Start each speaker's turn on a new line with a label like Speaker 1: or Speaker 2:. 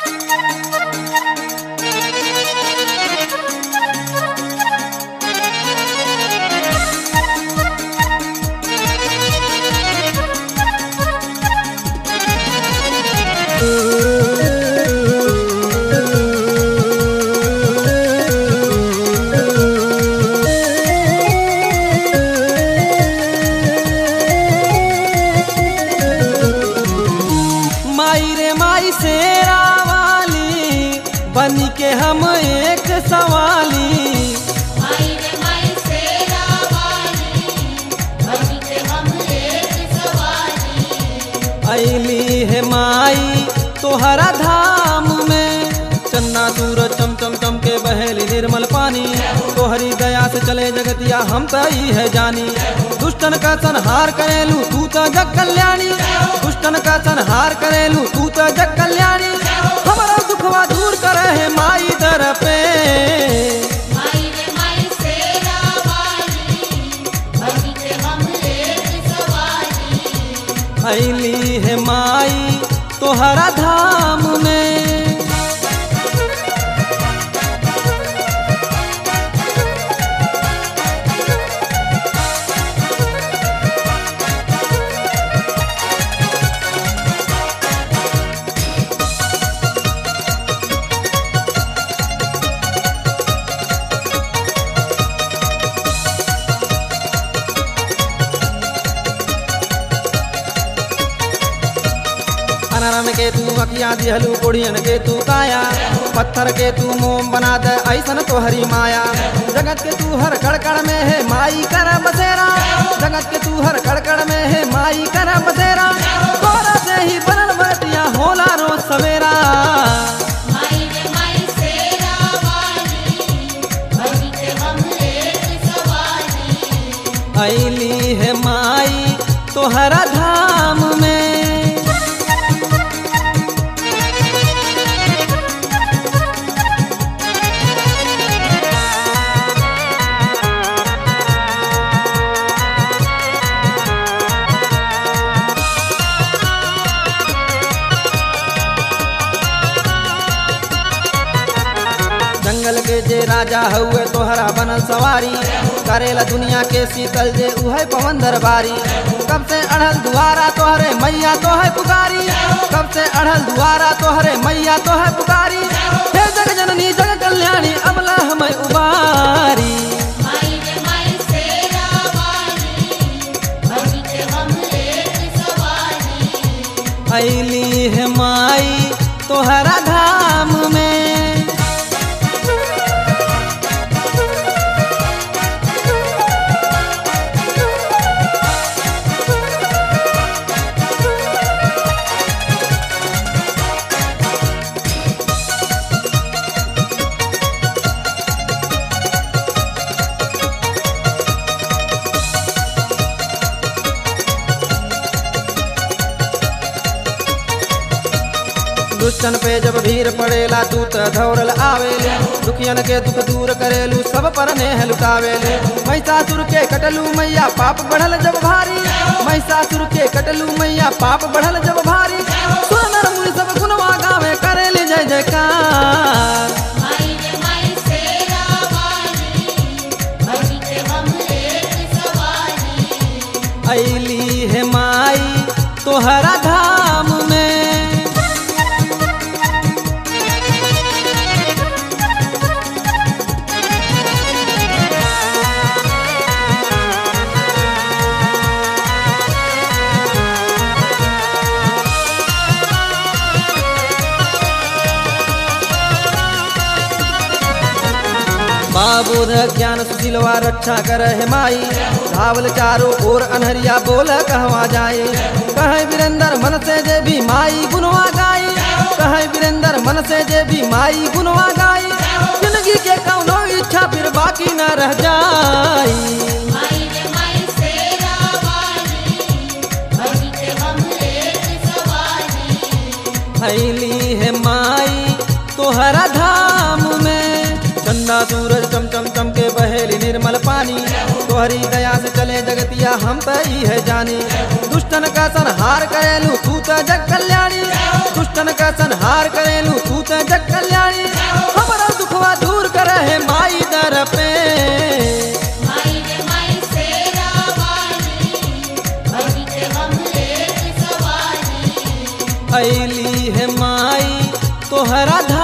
Speaker 1: माई रे माई शेरा वाली बन के हम एक सवाली
Speaker 2: माई रे माई सेरा वाली बन के हम एक सवारी
Speaker 1: ऐली है माई तोहरा धाम में चन्ना सूरज चम चम चम के बहेली निर्मल पानी तोहरी दया से चले जगतिया हम तो ई है जानी दुष्टन का संहार करेलू तू तो जग कल्याणी दुष्टन का संहार करेलू तू तो जग कल्याणी हमारा दुखवा दूर करे है माई दर पे
Speaker 2: माई रे माई सेरा वाली बन के हम एक सवारी
Speaker 1: ऐली है माई तोहरा धाम में अनरन के तू अकिया दिहलू कुड़ियन के तू काया पत्थर के तू मोम बना दे ऐसन तोहरी माया जगत के तू हर कड़कड़ में है माई कर बसेरा जगत के तू हर कड़कड़ में है माई कर बसेरा तोरा से ही बनल बटिया होला रोज सवेरा
Speaker 2: माई रे माई सेरा वाली बन के हम एक सवारी
Speaker 1: ऐली है माई तोहरा धाम में जंगल के जे राजा हुए तोहरा बनल सवारी करेला दुनिया के शीतल जे उहे पवन दरबारी कब से अढ़ल दुआरा तोहरे मैया तोहे पुकारी कब से अढ़ल दुआरा तोहरे मैया तोहे पुकारी हे जग जननी जग कल्याणी अबला हमें उबारी
Speaker 2: माई रे माई सेरा वाली बन के हम एक सवारी
Speaker 1: ऐली है माई तोहरा धाम में दुष्टन पे जब भीड़ पड़ेला तू त धौरल आवेले दुखियन के दुख दूर करेलू सब पर नेह लुटावेले महिषासुर के कटलू मैया पाप बढ़ल जब भारी महिषासुर के कटलू मैया पाप बढ़ल जब भारी सुर नर मुनि सब गुणवा गावे करेले जय जयकार
Speaker 2: माई रे माई सेरा वाली बन के हम एक सवारी
Speaker 1: ऐली है माई तोहरा धाम में बाबूध ज्ञान सुशीलवा रक्षा कर है माई धावल चारों ओर अनहरिया बोल कहवा जाए कहे वीरेंद्र मन से जे भी माई गुनवा गाई कहे वीरेंद्र मन से जे भी माई गुनवा गाई जिंदगी के कौनो इच्छा फिर बाकी न रह जाई
Speaker 2: माई रे माई सेरा वाली बन के हम एक सवारी
Speaker 1: फैली है माई तोहरा धाम में चंदा सूरज चम चम चम के बहेली निर्मल पानी तोहरी दया से चले जगतिया हम तो ई है जानी दुष्टन का संहार करेलू तू तो जग कल्याणी दुष्टन का संहार करेलू तू त जग कल्याणी हमारा दुखवा दूर करे है माई दर पे
Speaker 2: माई रे माई सेरा वाली भई के हम लेत सवारी
Speaker 1: ऐली है माई तोहरा